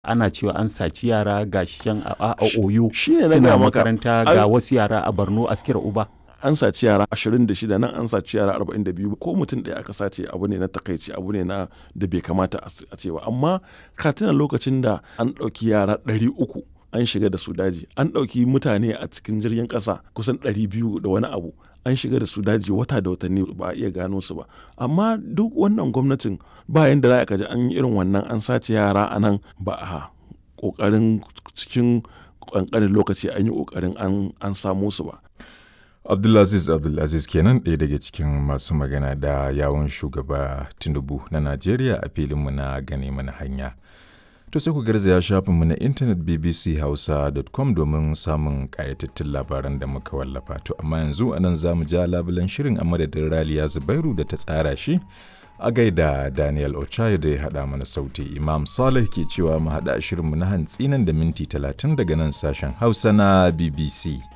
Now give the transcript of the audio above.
ana cewa an saci yara ga shan a oyo shi ne na suna gaya maka. makaranta Ai- ga wasu yara a borno askira uba an saci yara 26 nan an saci yara 42 ko mutum ɗaya aka sace abu ne na takaici abu ne na da bai kamata a- a ce ba amma ka tuna lokacin da an ɗauki yara 300 an shiga da su daji an ɗauki mutane a cikin jirgin ƙasa kusan 200 da wani abu an shiga da su daji wata da watanni ba a iya gano su ba amma duk wannan gwamnatin ba yanda za ka ji an yi irin wannan an sace yara a nan ba a ƙoƙarin cikin ƙanƙanin lokaci an yi ƙoƙarin an- an samo su ba Abdulaziz Abdulaziz kenan ɗaya daga cikin masu magana da yawon shugaba Tinubu na Najeriya a filinmu na gane mana hanya. To sai ku garzaya shafinmu na intanet bbchausa.com domin samun ƙayatattun labaran da muka wallafa. To amma yanzu a nan za mu ja labulen shirin a madadin Raliya Zubairu da ta tsara shi a gaida Daniel Ochaye da ya haɗa mana sauti. Imam Saleh ke cewa mu haɗa shirinmu na hantsi nan da minti talatin daga nan sashen Hausa na BBC.